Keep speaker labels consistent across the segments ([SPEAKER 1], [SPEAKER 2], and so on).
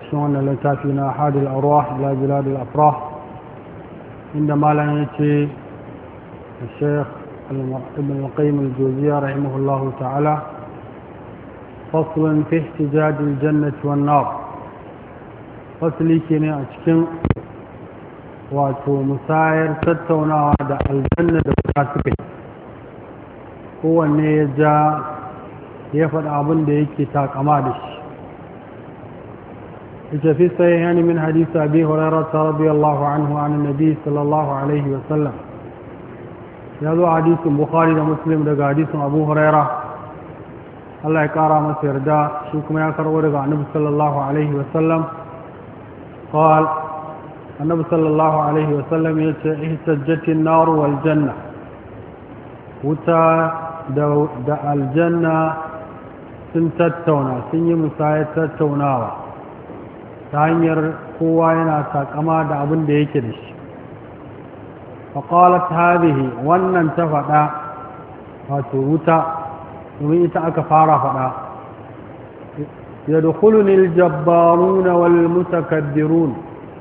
[SPEAKER 1] أشياء لتافينا أحد الأرواح إلى بلاد الأفراح عندما لا يأتي الشيخ ابن القيم الجوزية رحمه الله تعالى فصل في احتجاج الجنة والنار فصلي كني أشكن wato musayar tattaunawa da aljanna da fasikai kowanne ya ja ya faɗa abin da yake takama da shi ita fi sai yani min hadisa abi hurairata radiyallahu anhu an nabi sallallahu alaihi wasallam ya zo hadisin bukhari da muslim daga hadisin abu huraira Allah ya kara masa yarda shi kuma ya karbo daga annabi sallallahu alaihi wasallam قال النبي صلى الله عليه وسلم احتجت النار والجنة وتا da aljanna sun tattauna sun yi musayar tattaunawa ta hanyar kowa yana takama da abin da yake da shi faƙalat hadihi wannan ta faɗa wato wuta domin ita aka fara faɗa يدخلني الجبارون والمتكبرون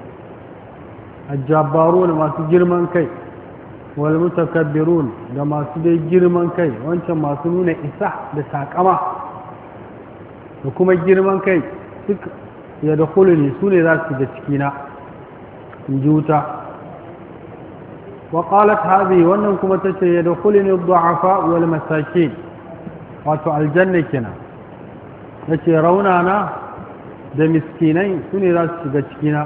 [SPEAKER 1] الجبارون ما سجرمان كي والمتكبرون da masu dai girman kai wancan masu nuna isa da takama da kuma girman kai duk ya da kuluni su ne za su da cikina in ji wuta wa qalat hadhi wannan kuma tace ya da kuluni du'afa wal masakin wato aljanna kenan yace raunana da miskinai su ne za su shiga cikina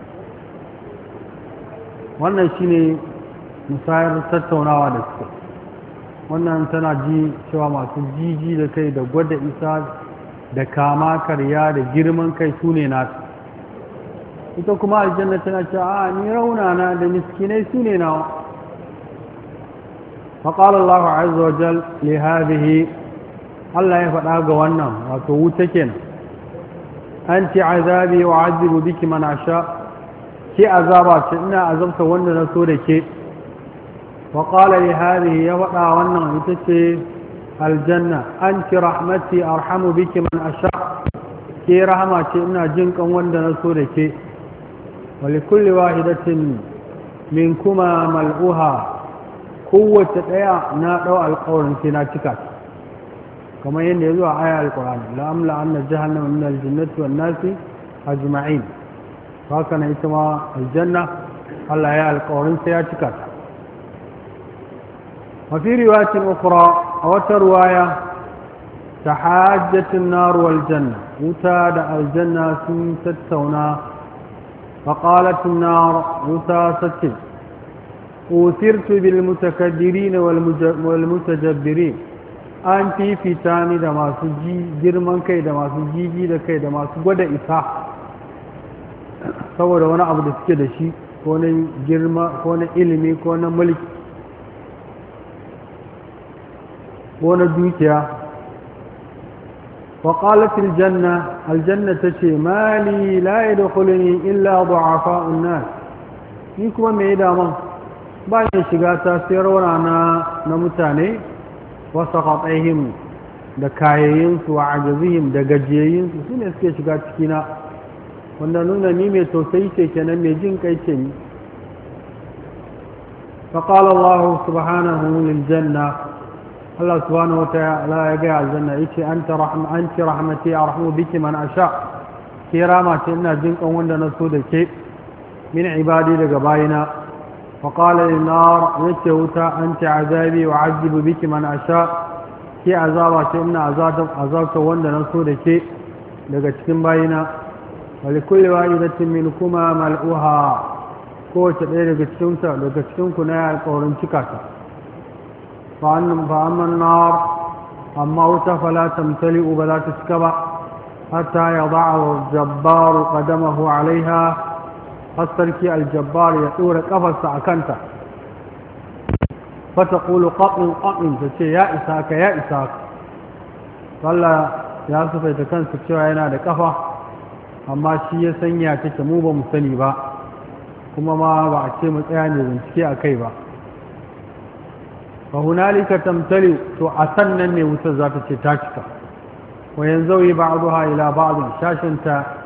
[SPEAKER 1] wannan shine musayar tattaunawa da suke wannan tana ji cewa masu jiji da kai da gwada isa da kama karya da girman kai su ne nasu ita kuma aljanna tana cewa a ni raunana da miskinai su ne nawa فقال الله عز وجل لهذه الله يفعل wannan wato wuta kenan anti azabi wa azibu biki man asha ke azaba ce ina azabta wanda na so da ke وقال لهذه يوضع وانا يتسي الجنة أنت رحمتي أرحم بك من أشاء كي رحمتي إنا جنك وانا نسولك ولكل واحدة منكما ملؤها قوة تقيا نادو القول انتنا تكات كما ينزل آية القرآن لأملا أن جهنم من الجنة والناس أجمعين فكان يتما الجنة الله يا القول انتنا تكات وفي رواية أخرى أو رواية تحاجة النار والجنة وتاد الجنة ستونا فقالت النار وتاست أوثرت بالمتكبرين والمتجبرين أنت في تاني دما سجي جرمان كي دما سجي جي كي دما سجود إساء saboda wani abu da suke da shi ko na girma ko na ilimi ko na mulki wani dukiya وقالت الجنة الجنة تشي مالي لا يدخلني إلا ضعفاء الناس نيكما ميدا من باين شغاتا سيرونا na mutane وسقطهم da kayayinsu wa ajazihim da gajiyayinsu su ne suke shiga cikina wanda nuna ni mai tausayi ce kenan mai jin kai ce ni فقال الله سبحانه للجنة الله سبحانه وتعالى يقع الجنة إيش أنت رحم أنت رحمتي أرحم بك من أشاء كرامة إن جنك وند نسودك من عبادي لقبائنا وقال للنار يتوتا أنت عذابي وعذب بك من أشاء كي عذابة إن عذاب عذابك وند نسودك لقتكم باينا ولكل واحدة منكما ملؤها kowace ɗaya daga cikinsa daga cikinku na ya alƙawarin cika ta فأما النار أما فلا تمتلئ ولا تسكب حتى يضع الجبار قدمه عليها فاستركي الجبار يطور قفص أكنت فتقول قطن قطن تشي يا إساك يا إساك قال يا سفا يتكن سكشوا ينا da kafa amma shi ya sanya take mu ba mu sani ba kuma ma ba a ce mu tsaya ne bincike a kai ba فهنالك تمتلئ تو أسنن wutar za ta ce ta cika wayan zauyi ba'daha ila ba'd shashinta